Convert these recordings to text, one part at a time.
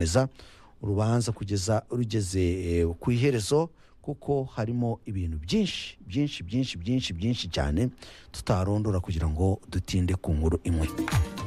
neza urubanza kugeza rugeze eh, ku iherezo kuko harimo ibintu byinshi byinshi byinshi byinshi byinshi cyane tutarondora kugira ngo dutinde ku nkuru imwe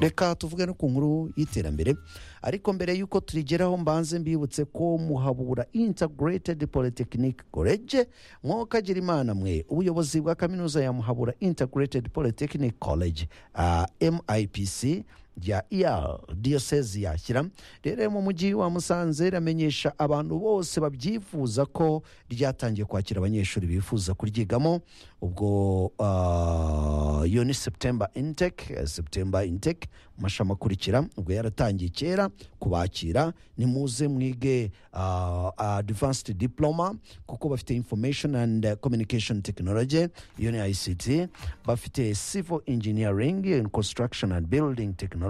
reka tuvuge no ku nkuru y'iterambere ariko mbere y'uko turigeraho mbanze mbibutse ko muhabura integrated polytechnic college mwokagira imana mwe ubuyobozi bwa kaminuza ya muhabura integrated polytechnic college ah, mipc rya ER diyosezi yashyira rero mu mujyi wa musanze riramenyesha abantu bose babyifuza ko ryatangiye kwakira abanyeshuri bifuza kuryigamo ubwo ah, iyo ni septemba inteke septemba inteke mu mashami akurikira ubwo yaratangiye kera kubakira nimuze mwige ah, advanced diploma kuko bafite information and communication technology iyo ni ict bafite civil engineering and construction and building technology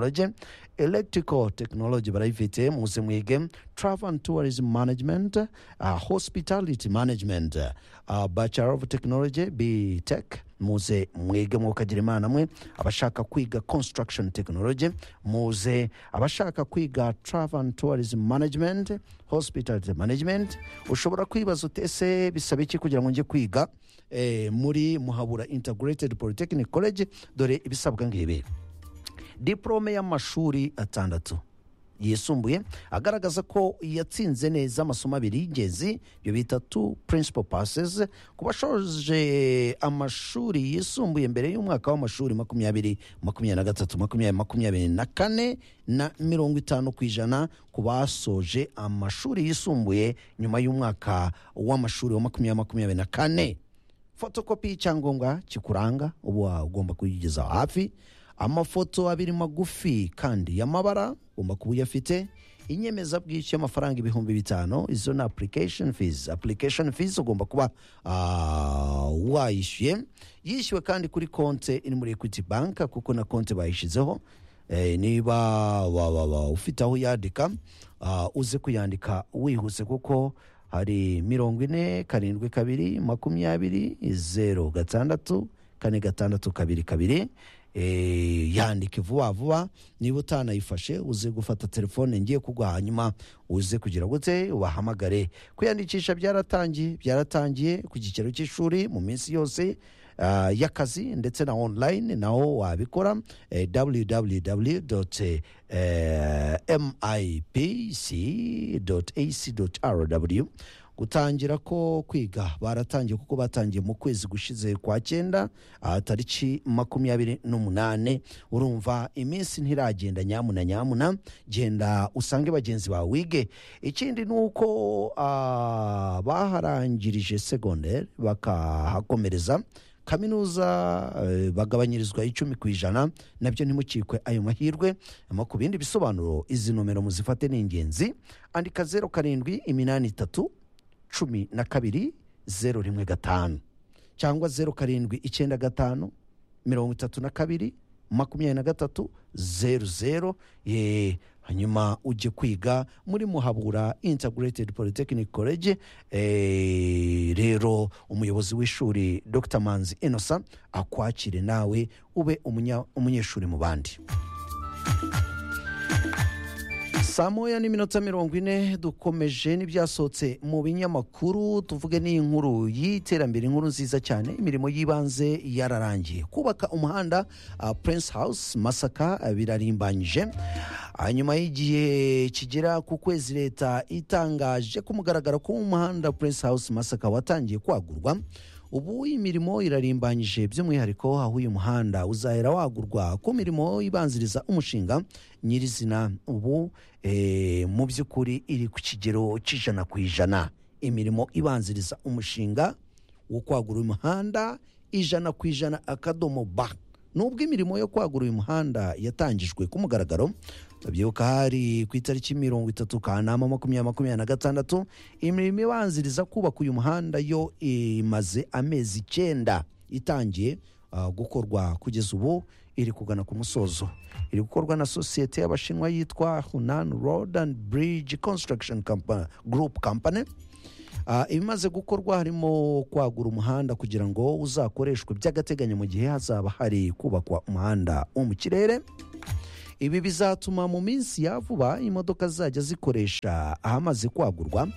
electrical technology barayifite muze mwige travel and tourism management uh, hospitality management uh, bachelor of technology btech muze mwige mwukagira imana mwe abashaka kwiga construction technology muze abashaka kwiga travel and tourism management hospitality management ushobora kwibaza utese bisaba iki kugira ngo njye kwiga eh, muri muhabura integrated polytechnic college dore ibisabwa ngibi diporome y'amashuri atandatu yisumbuye agaragaza ko yatsinze neza amasomo abiri y'ingenzi ibyo bita tu principal passes ku bashoje amashuri yisumbuye mbere y'umwaka w'amashuri makumyabiri makumyabiri na gatatu makumyabiri makumyabiri na kane na mirongo itanu ku ijana ku basoje amashuri yisumbuye nyuma y'umwaka w'amashuri wa makumyabiri makumyabiri na kane fotokopi y'icyangombwa kikuranga uba ugomba kuyigeza hafi amafoto abiri magufi kandi y'amabara ugomba kuba uyafite inyemezabwishyu y'amafaranga ibihumbi bitanu izo ni application fees application fees ugomba kuba ah, wayishyuye yishyuwe kandi kuri konte iri muri equity bank kuko na konte bayishyizeho Eh, niba wa, wa, wa, ufite aho uyandika ah, uze kuyandika wihuse kuko hari mirongo ine karindwi kabiri makumyabiri zeru gatandatu kane gatandatu kabiri kabiri Eh, yandike vuba vuba niba utanayifashe uze gufata telefone ngiye kugwa hanyuma uze kugira gute ubahamagare kwiyandikisha byaratangiye byaratangiye ku kicaro cy'ishuri mu minsi yose ah, y'akazi ndetse na online naho wabikora eh, www mipc acrw gutangira ko kwiga baratangiye kuko batangiye mu kwezi gushize kwa cyenda ah, tariki makumyabiri n'umunane urumva iminsi ntiragenda nyamuna nyamuna genda usange bagenzi bawe wige ikindi ni uko ah, baharangirije segonderi bakahakomereza kaminuza eh, bagabanyirizwa icumi ku ijana nabyo ntimukikwe ayo mahirwe hanyuma ku bindi bisobanuro izi nomero muzifate ni ingenzi andika zeru karindwi iminani itatu cumi na kabiri zeru rimwe gatanu cyangwa zeru karindwi icyenda gatanu mirongo itatu na kabiri makumyabiri na gatatu zeru zeru ye hanyuma ujye kwiga muri muhabura integrated polytechnic college eh, rero umuyobozi w'ishuri dr manzi innocent akwakire nawe ube umunya- umunyeshuri mu bandi saa moya n'iminota mirongo ine dukomeje n'ibyasohotse mu binyamakuru tuvuge n'inkuru y'iterambere inkuru nziza cyane imirimo y'ibanze yararangiye kubaka umuhanda uh, prince house masaka ah, birarimbanyije hanyuma y'igihe kigera ku kwezi leta itangaje ko umugaragaro ko umuhanda prince house masaka watangiye kwagurwa ubu imirimo irarimbanyije by'umwihariko aho uyu muhanda uzahera wagurwa ku mirimo ibanziriza umushinga nyirizina ubu eh, mu by'ukuri iri ku kigero cy'ijana ku ijana imirimo ibanziriza umushinga wo kwagura uyu muhanda ijana ku ijana akadomo ba nubwo imirimo yo kwagura uyu muhanda yatangijwe ku mugaragaro tubyibuka hari ku itariki mirongo itatu kanama makumyabiri makumyabiri na gatandatu imirimo ibanziriza kubaka uyu muhanda yo imaze amezi icyenda itangiye ah, gukorwa kugeza ubu iri kugana ku musozo iri gukorwa na sosiyete y'abashinwa yitwa hunan road and bridge construction Compa- group company Ah, ibimaze gukorwa harimo kwagura umuhanda kugira ngo uzakoreshwe by'agateganyo mu gihe hazaba hari kubakwa umuhanda wo mu kirere ibi bizatuma mu minsi ya vuba imodoka zizajya zikoresha ahamaze kwagurwa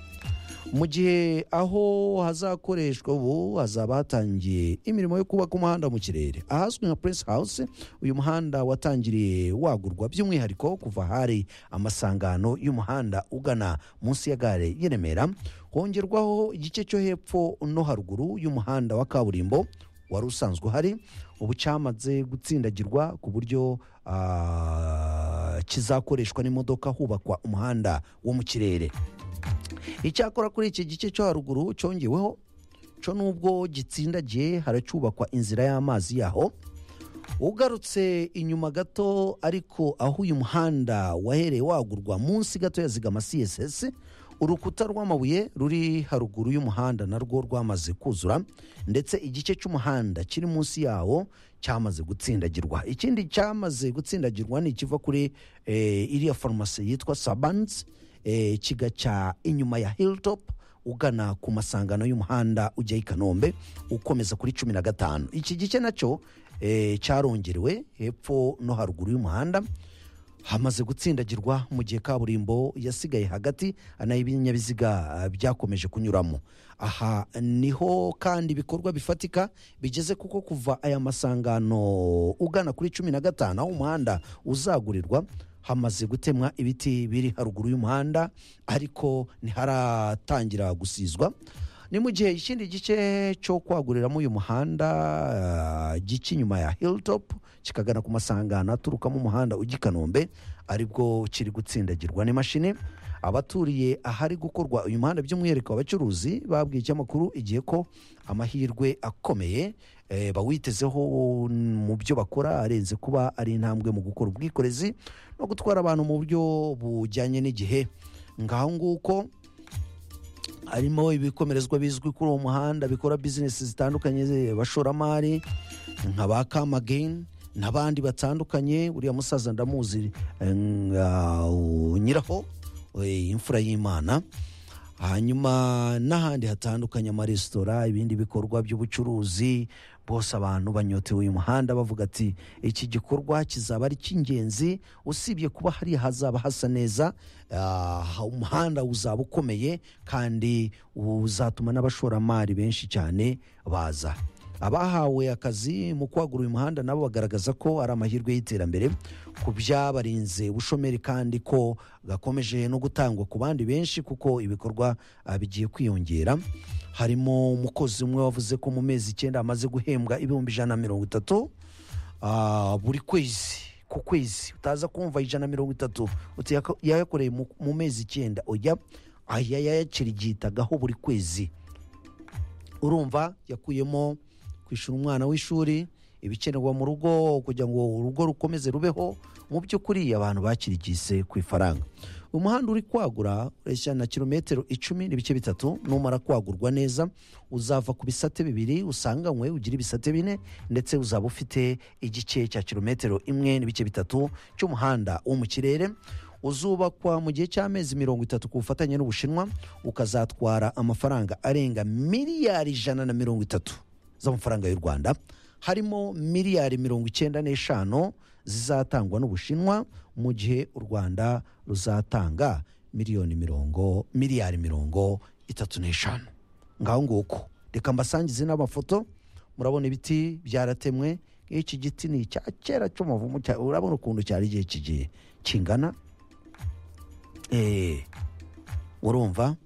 mu gihe aho hazakoreshwa ubu hazaba hatangiye imirimo yo kubaka umuhanda mu kirere ahazwi nka puresi hawusi uyu muhanda watangiriye wagurwa by'umwihariko kuva hari amasangano y'umuhanda ugana munsi ya gare y'i remera hongerwaho igice cyo hepfo no haruguru y'umuhanda wa kaburimbo wari usanzwe uhari ubu cyamaze gutsindagirwa ku buryo ah, kizakoreshwa n'imodoka hubakwa umuhanda wo mu kirere icyakora kuri iki gice cyo haruguru cyongeweho cyo nubwo gitsindagiye haracyubakwa inzira y'amazi yaho ugarutse inyuma gato ariko aho uyu muhanda wahereye wagurwa munsi gato ya zigama css urukuta rw'amabuye ruri haruguru y'umuhanda narwo rwamaze kuzura ndetse igice cy'umuhanda kiri munsi yawo cyamaze gutsindagirwa ikindi cyamaze gutsindagirwa ni ikiva kuri eh, iriya farumasi yitwa sabansi eh, kigacya inyuma ya hilltop ugana ku masangano y'umuhanda ujya i kanombe ukomeza kuri cumi na gatanu iki gice nacyo eh, cyarongerewe hepfo no haruguru y'umuhanda hamaze gutsindagirwa mu gihe kaburimbo yasigaye hagati nayo ibinyabiziga ah, byakomeje kunyuramo aha niho kandi ibikorwa bifatika bigeze kuko kuva aya masangano ugana kuri cumi na gatanu aho umuhanda uzagurirwa hamaze gutemwa ibiti biri haruguru y'umuhanda ariko ntiharatangira gusizwa ni mu gihe ikindi gice cyo kwaguriramo uyu muhanda ah, gica inyuma ya hilltop kikagana ku masangano aturukamo umuhanda ujya i kanombe aribwo kiri gutsindagirwa n'imashini abaturiye ahari gukorwa uyu muhanda by'umwihariko abacuruzi babwiye ikinyamakuru igihe ko amahirwe akomeye eh, bawitezeho mu byo bakora arenze kuba ari intambwe mu gukora ubwikorezi no gutwara abantu mu buryo bujyanye n'igihe ngaho nguko harimo ibikomerezwa bizwi kuri uwo muhanda bikora bizinesi zitandukanye ze- bashoramari nka ba kamageni n'abandi batandukanye uriya musaza ndamuzi eh, nga- u- nyiraho eh, imfura y'imana hanyuma n'ahandi hatandukanye amaresitora ibindi bikorwa by'ubucuruzi bose abantu banyotewe uyu muhanda bavuga ati iki gikorwa kizaba ari icy'ingenzi usibye kuba hariya hazaba hasa neza ah, umuhanda uzaba ukomeye kandi uzatuma n'abashoramari benshi cyane baza abahawe akazi mu kwagura uyu muhanda nabo bagaragaza ko ari amahirwe y'iterambere ku byabarinze ubushomeri kandi ko gakomeje no gutangwa ku bandi benshi kuko ibikorwa ah, bigiye kwiyongera harimo umukozi umwe wavuze ko mu mezi icyenda amaze guhembwa ibihumbi ijana na mirongo itatu ah, buri kwezi ku kwezi utaza kumva ijana na mirongo itatu uti yako- yayakoreye mu- mu mezi icyenda oya aya yayacirigitagaho buri kwezi urumva yakuyemo kwishyura umwana w'ishuri ibikenerwa mu rugo kugira ngo urugo rukomeze rubeho mu by'ukuri abantu bakirigise ku ifaranga umuhanda uri kwagura ureshya na kilometero icumi n'ibice bitatu numara kwagurwa neza uzava ku bisate bibiri usanganywe ugira ibisate bine ndetse uzaba ufite igice cya kilometero imwe n'ibice bitatu cy'umuhanda wo mu kirere uzubakwa mu gihe cy'amezi mirongo itatu ku bufatanye n'ubushinwa ukazatwara amafaranga arenga miliyari ijana na mirongo itatu z'amafaranga y'u rwanda harimo miliyari mirongo icyenda n'eshanu zizatangwa n'ubushinwa mu gihe u rwanda ruzatanga miliyoni mirongo miliyari mirongo itatu n'eshanu ngaho nguko reka mbasangize n'amafoto murabona ibiti byaratemwe iki giti ni icya kera cy'umuvumu cya- urabona ukuntu cyari igihe kigiye kingana Eh, urumva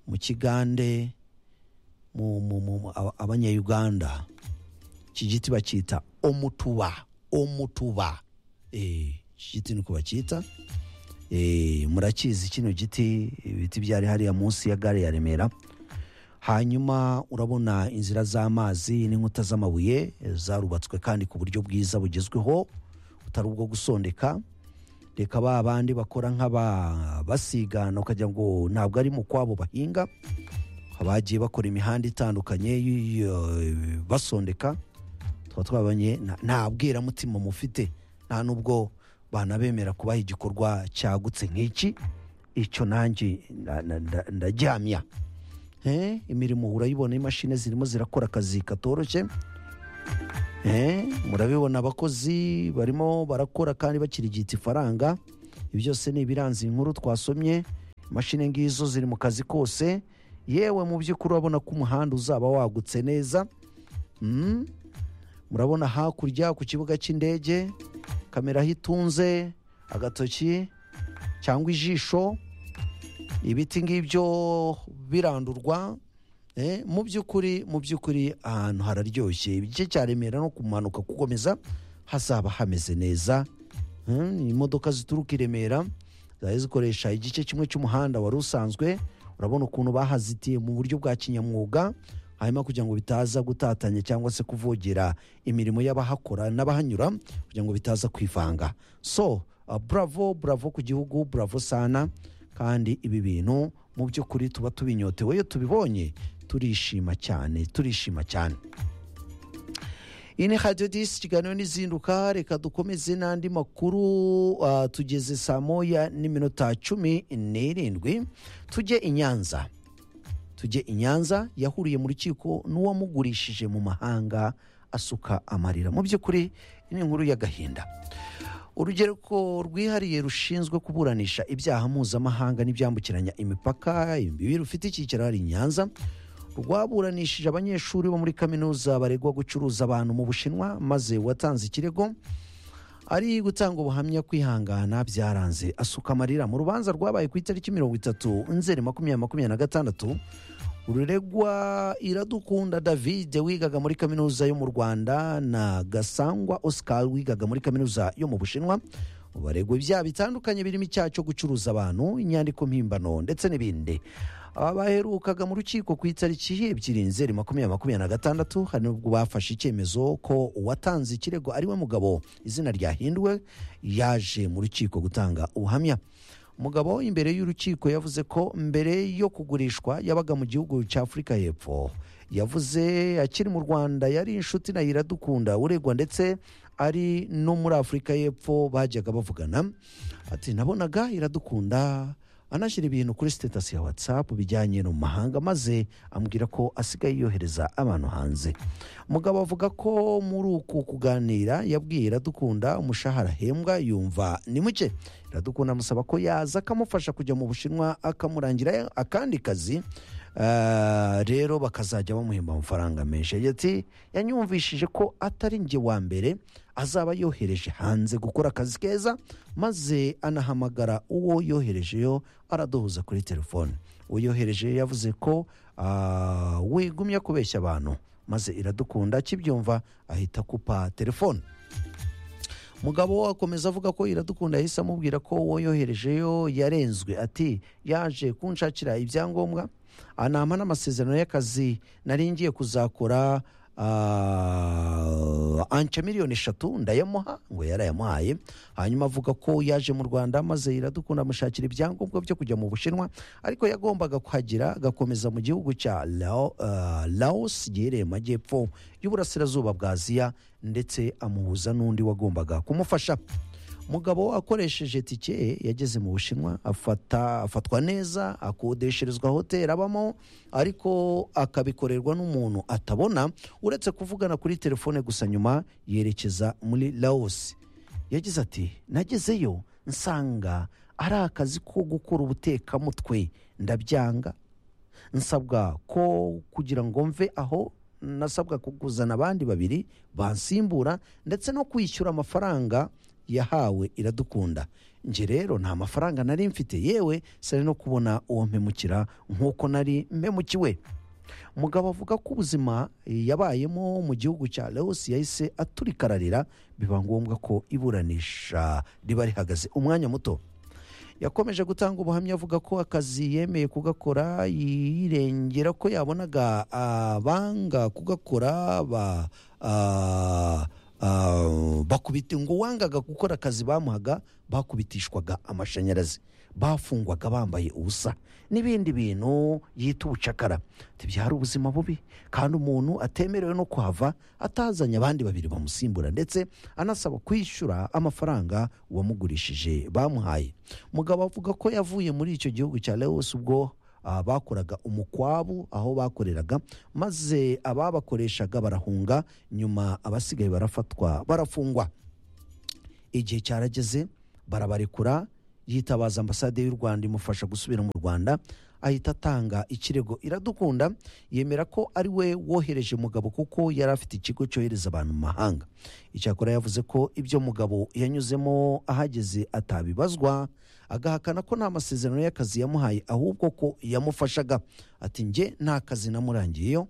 mu kigande mu- mu- mu- mu- aba- abanyayuganda iki giti bacyita omutuba omutuba Eh, iki giti niko bacyita Eh, murakizi kino giti ibiti byari hariya munsi ya gare ya remera hanyuma urabona inzira z'amazi n'inkuta z'amabuye eh, zarubatswe kandi ku buryo bwiza bugezweho butari ubwo gusondeka reka ba bandi bakora nk'aba basigana ukagira ngo ntabwo ari mu kwabo bahinga abagiye bakora imihanda itandukanye y- y- basondeka tuba twabonye nta- nta bwiramutima mufite nta n'ubwo banabemera kubaha igikorwa cyagutse nk'iki icyo nanjye na- na- nda- ndaryamya Eh, imirimo urayibona imashini zirimo zirakora akazi katoroshye Eh, murabibona abakozi barimo barakora kandi bakirigita ifaranga ibyo byose ni ibiranze inkuru twasomye imashini ngizo ziri mu kazi kose yewe mu by'ukuri urabona ko umuhanda uzaba wagutse neza Mm. murabona hakurya ku kibuga cy'indege kamera aho itunze agatoki cyangwa ijisho ibiti ngibyo birandurwa Eh, mu by'ukuri mu by'ukuri ahantu hararyoshye igice cya remera no kumanuka gukomeza hazaba hameze neza Mm, imodoka zituruka i remera zari zikoresha igice kimwe cy'umuhanda wari usanzwe urabona ukuntu bahazitiye mu buryo bwa kinyamwuga hanyuma kugira ngo bitaza gutatanya cyangwa se kuvogera imirimo y'abahakora n'abahanyura kugira ngo bitaza kwivanga so uh, bravo bravo ku gihugu bravo sana kandi ibi bintu mu by'ukuri tuba tubinyotewe iyo tubibonye turishima cyane turishima cyane iyi ni radiyo disi ikiganiro n'izinduka reka dukomeze n'andi makuru ah, tugeze saa moya n'iminota cumi n'irindwi tujye i nyanza tujye i nyanza yahuriye mu rukiko n'uwamugurishije mu mahanga asuka amarira mu by'ukuri iyi ni inkuru y'agahinda urugereko rwihariye rushinzwe kuburanisha ibyaha mpuzamahanga n'ibyambukiranya imipaka imbibi rufite icyicaro hari i nyanza rwaburanishije abanyeshuri bo muri kaminuza baregwa gucuruza abantu mu bushinwa maze uwatanze ikirego ari gutanga ubuhamya kwihangana byaranze asuka amarira mu rubanza rwabaye ku itariki mirongo itatu nzeri makumyabiri makumyabiri na gatandatu ururegwa iradukunda david wigaga muri kaminuza yo mu rwanda na gasangwa oscar wigaga muri kaminuza yo mu bushinwa baregwa ibyaha bitandukanye birimo icyaha cyo gucuruza abantu inyandiko mpimbano ndetse n'ibindi aba baherukaga mu rukiko ku itariki ebyiri nzeri makumyabiri makumyabiri na gatandatu hari n'ubwo bafashe icyemezo ko uwatanze ikirego ariwe mugabo izina ryahinduwe yaje mu rukiko gutanga ubuhamya umugabo imbere y'urukiko yavuze ko mbere yo kugurishwa yabaga mu gihugu cya afurika y'epfo yavuze akiri mu rwanda yari inshuti na iradukunda uregwa ndetse ari no muri afurika y'epfo bajyaga bavugana ati nabonaga iradukunda anashyira ibintu kuri sitatasi ya watsapu bijyanye no mu mahanga maze ambwira ko asigaye yohereza abantu hanze umugabo avuga ko muri uku kuganira yabwiye iradukunda umushahara ahembwa yumva ni muke iradukunda amusaba ko yaza akamufasha kujya mu bushinwa akamurangira akandi kazi Ah, rero bakazajya bamuhemba amafaranga menshi yagize ati yanyumvishije ko atari njye wa mbere azaba yohereje hanze gukora akazi keza maze anahamagara uwo yoherejeyo araduhuza kuri telefone uwo yohereje yavuze ko ah, wigumye kubeshya abantu maze iradukunda akibyumva ahita akupa telefone mugabo akomeza avuga ko iradukunda yahise amubwira ko uwo yoherejeyo yarenzwe ati yaje kunshakira ibyangombwa anampa n'amasezerano y'akazi nari ngiye kuzakora ah, anca miliyoni eshatu ndayamuha ngo yarayamuhaye hanyuma avuga ko yaje mu rwanda maze iradukunda amushakira ibyangombwa byo kujya mu bushinwa ariko yagombaga kuhagera agakomeza mu gihugu cya Lao- ah, laos giherereye mu majyepfo y'uburasirazuba bwa aziya ndetse amuhuza n'undi wagombaga kumufasha umugabo akoresheje tike ye yageze mu bushinwa afata afatwa neza akodesherezwa hoteli abamo ariko akabikorerwa n'umuntu atabona uretse kuvugana kuri telefone gusa nyuma yerekeza muri laos yagize ati nagezeyo nsanga ari akazi ko gukora ubutekamutwe ndabyanga nsabwa ko kugira ngo mve aho nasabwa kukuzana abandi babiri bansimbura ndetse no kwishyura amafaranga yahawe iradukunda njye rero nta mafaranga nari mfite yewe sari no kubona uwo mpemukira nk'uko nari mpemukiwe umugabo avuga ko ubuzima yabayemo mu gihugu cya Laos yahise aturika ararira biba ngombwa ko iburanisha riba rihagaze umwanya muto yakomeje gutanga ubuhamya avuga ko akazi yemeye kugakora yirengera ko yabonaga abanga kugakora ba ah, ah, bakubita ngo uwangaga gukora akazi bamuhaga bakubitishwaga amashanyarazi bafungwaga bambaye ubusa n'ibindi bintu yita ubucakara ati byari ubuzima bubi kandi umuntu atemerewe no kuhava atazanye abandi babiri bamusimbura ndetse anasaba kwishyura amafaranga uwamugurishije bamuhaye mugabo avuga ko yavuye muri icyo gihugu cya Laos ubwo ah, bakoraga umukwabu aho bakoreraga maze ababakoreshaga barahunga nyuma abasigaye barafatwa barafungwa igihe cyarageze barabarekura yitabaza ambasade y'u rwanda imufasha gusubira mu rwanda ahita atanga ikirego iradukunda yemera ko ari we wohereje mugabo kuko yari afite ikigo cyohereza abantu mu mahanga icyakora yavuze ko ibyo mugabo yanyuzemo ahageze atabibazwa agahakana ko nta masezerano y'akazi yamuhaye ahubwo ko yamufashaga ati njye nta kazi namurangiyeyo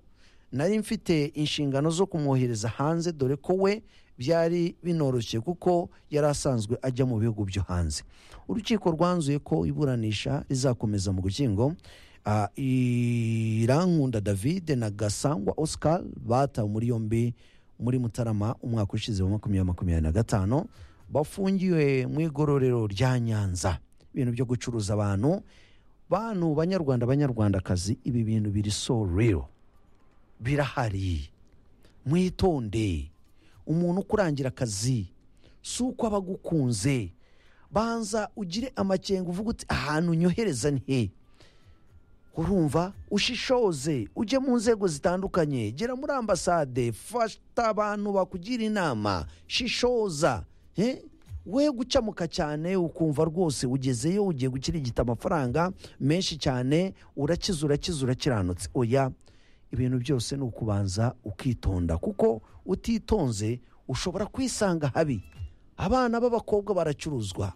nari mfite inshingano zo kumwohereza hanze dore ko we byari binoroshye kuko yari asanzwe ajya mu bihugu byo hanze urukiko rwanzuye ko iburanisha rizakomeza mu gukingo Ah, irankunda david na gasangwa oscar batawe muri yombi muri mutarama umwaka ushize wa makumyabiri makumyabiri na gatanu bafungiwe mu igororero rya nyanza ibintu byo gucuruza abantu bantu banyarwanda banyarwandakazi ibi bintu biri so real birahari mwitonde umuntu ukurangira akazi si uko aba agukunze banza ugire amakenga uvuga uti ahantu nyohereza ni he urumva ushishoze ujye mu nzego zitandukanye gera muri ambasade fata abantu bakugira inama shishoza he we gucamuka cyane ukumva rwose ugezeyo ugiye gukirigita amafaranga menshi cyane urakize urakize urakiranutse oya ibintu byose ni ukubanza ukitonda kuko utitonze ushobora kwisanga habi abana b'abakobwa baracuruzwa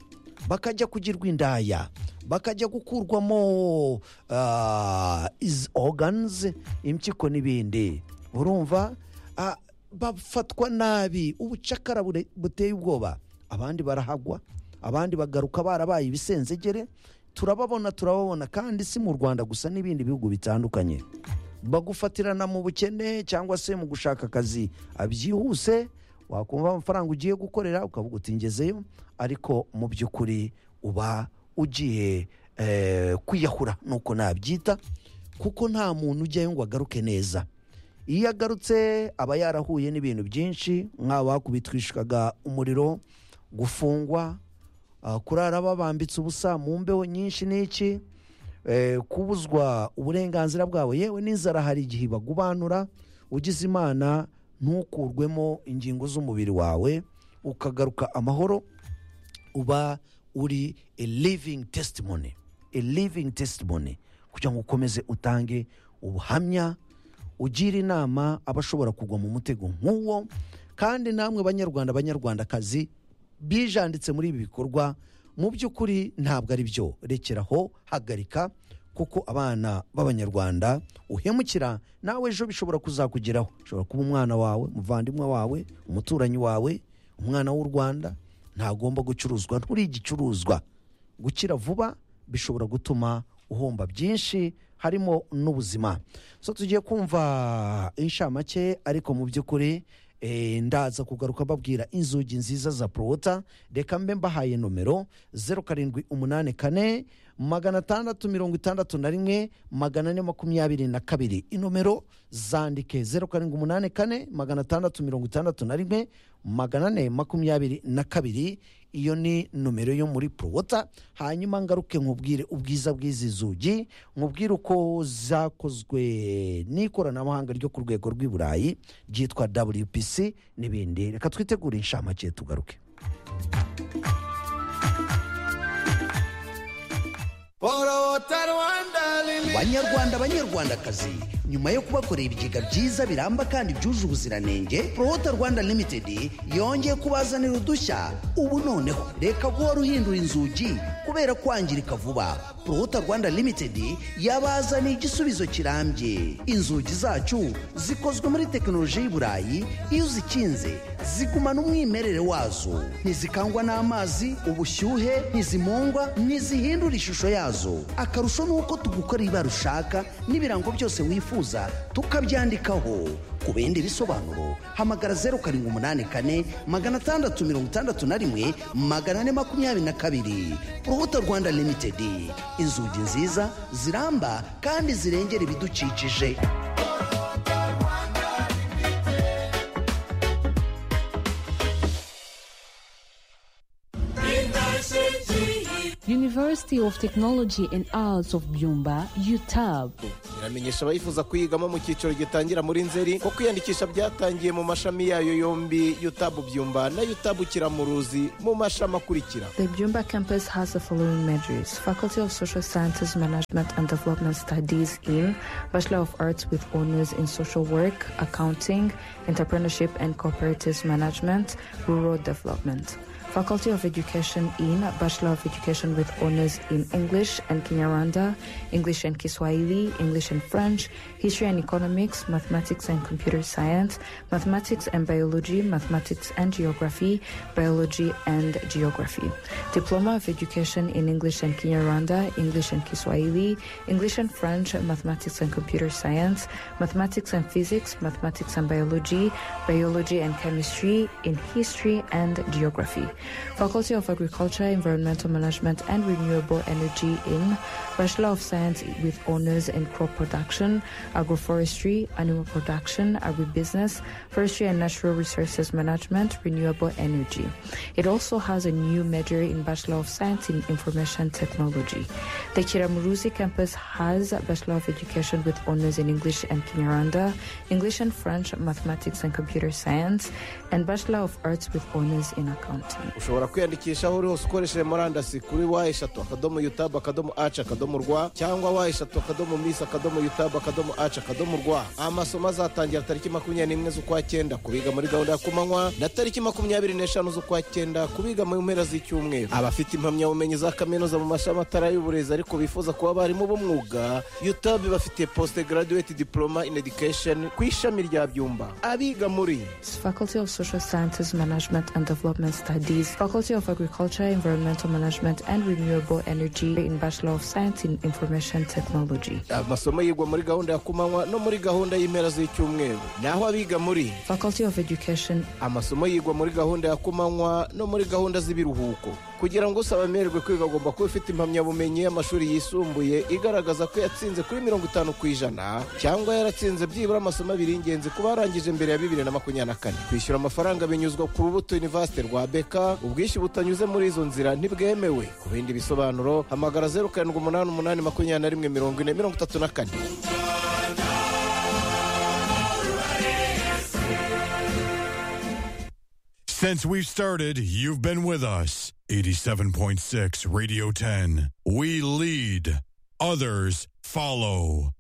bakajya kugirwa indaya bakajya gukurwamo ah, iz oganize impyiko n'ibindi urumva ah, bafatwa nabi ubucakara bure- buteye ubwoba abandi barahagwa abandi bagaruka barabaye ibisenzegere turababona turababona kandi si mu rwanda gusa n'ibindi bihugu bitandukanye bagufatirana mu bukene cyangwa se mu gushaka akazi ah, byihuse wakumva amafaranga ugiye gukorera ukavuga uti ngezeyo ariko mu by'ukuri uba ugiye eh, kwiyahura nuko nabyita kuko nta muntu ujyayo ngo agaruke neza iyo agarutse aba yarahuye n'ibintu byinshi nk'aba kubitwishwaga umuriro gufungwa ah, kurara babambitse ubusa mu mbeho nyinshi n'iki eh, kubuzwa uburenganzira bwawe yewe n'inzara hari igihe bagubanura ugize imana ntukurwemo ingingo z'umubiri wawe ukagaruka amahoro uba uri a living testimony a living testimony kugira ngo ukomeze utange ubuhamya ugira inama abashobora kugwa mu mutego nk'uwo kandi namwe banyarwanda banyarwandakazi bijanditse muri ibi bikorwa mu by'ukuri ntabwo ari byo rekeraho hagarika kuko abana b'abanyarwanda uhemukira nawe ejo bishobora kuzakugeraho ushobora kuba umwana wawe umuvandimwe wawe umuturanyi wawe umwana w'u rwanda ntagomba gucuruzwa nturi igicuruzwa gukira vuba bishobora gutuma uhomba byinshi harimo n'ubuzima so tugiye kumva inshamake ariko mu by'ukuri eh, ndaza kugaruka babwira inzugi nziza za porota reka mbe mbahaye nomero zeru karindwi umunani kane magana atandatu mirongo itandatu na rimwe magana ane makumyabiri na kabiri inomero zandike zeru karindwi umunani kane magana atandatu mirongo itandatu na rimwe magana ane makumyabiri na kabiri iyo ni nomero yo muri porowota hanyuma ngaruke nkubwire ubwiza bw'izi zugi nkubwire uko zakozwe n'ikoranabuhanga ryo ku rwego rw'i burayi ryitwa wpc n'ibindi reka twitegure inshamake tugaruke Porota Rwanda Lili. banyarwanda banyarwandakazi nyuma yo kubakorera ibigega byiza biramba kandi byuje ubuziranenge prohota rwanda limited yongeye kubazanira udushya ubu noneho reka guhora uhindura inzugi kubera kwangirika vuba prohota rwanda limited yabazaniye igisubizo kirambye inzugi zacu zikozwe muri tekinoloji y'i burayi iyo uzikinze zigumana umwimerere wazo ntizikangwa n'amazi ubushyuhe ntizimungwa ntizihindura ishusho yazo akarusho ni uko tugukora ibara ushaka n'ibirango byose wifuza tukabyandikaho ku bindi bisobanuro hamagara zeru karindwi umunani kane magana atandatu mirongo itandatu na rimwe magana ane makumyabiri na kabiri urubuto rwanda limitedi inzugi nziza ziramba kandi zirengera ibidukikije Universe University of Technology and Arts of Byumba, UTAB. iramenyesha abayifuza kuyigamo mu cyiciro gitangira muri nzeri ko kwiyandikisha byatangiye mu mashami yayo yombi yutabu byumba na yutabu kiramuruzi mu mashami akurikira The Byumba campus has the following majors Faculty of Social Sciences, Management and Development Studies in Bachelor of Arts with honors in Social Work, Accounting, Entrepreneurship and Cooperative Management, Rural Development. Faculty of Education in Bachelor of Education with honors in English and Kinyarwanda, English and Kiswahili, English and French, History and Economics, Mathematics and Computer Science, Mathematics and Biology, Mathematics and Geography, Biology and Geography. Diploma of Education in English and Kinyarwanda, English and Kiswahili, English and French, Mathematics and Computer Science, Mathematics and Physics, Mathematics and Biology, Biology and Chemistry, in History and Geography. Faculty of Agriculture, Environmental Management and Renewable Energy in Bachelor of Science with honors in crop production, agroforestry, animal production, agribusiness, forestry and natural resources management, renewable energy. It also has a new major in Bachelor of Science in Information Technology. The Kiramuruzi campus has a Bachelor of Education with honors in English and Kinyarwanda, English and French, Mathematics and Computer Science, and Bachelor of Arts with honors in Accounting. ushobora kwiyandikisha aho uri hose ukoresheje murandasi kuri wa eshatu akadomo yutabu akadomo aci akadomo rwa cyangwa wa eshatu akadomo misi akadomo yutabu akadomo aci akadomo rwa amasomo azatangira tariki makumyabiri n'imwe z'ukwa cyenda ku biga muri gahunda ya kumanywa na tariki makumyabiri n'eshanu z'ukwa cyenda ku biga mu mpera z'icyumweru abafite impamyabumenyi za kaminuza mu mashami atari ay'uburezi ariko bifuza kuba abarimu b'umwuga yutabu bafitiye posite garaduweti diporoma in edikesheni ku ishami rya byumba abiga muri Faculty of Social Sciences, Management and Development Studies, Faculty of Agriculture, Environmental Management and Renewable Energy in Bachelor of Science in Information Technology. amasomo yigwa muri gahunda ya kumanywa no muri gahunda y'impera z'icyumweru naho abiga muri Faculty of Education, amasomo yigwa muri gahunda ya kumanywa no muri gahunda z'ibiruhuko kugira ngo usaba amererwe kwiga agomba kuba ufite impamyabumenyi y'amashuri yisumbuye igaragaza ko yatsinze kuri mirongo itanu ku ijana cyangwa yaratsinze byibura amasomo abiri y'ingenzi kuba yarangije mbere ya bibiri na makumyabiri na kane kwishyura amafaranga binyuzwa ku rubuto univasite rwa beka ubwishyu butanyuze muri izo nzira ntibwemewe ku bindi bisobanuro hamagara zeru karindwi umunani umunani makumyabiri na rimwe mirongo ine mirongo itatu na kane Since we've started, you've been with us. 87.6 Radio 10. We lead, others follow.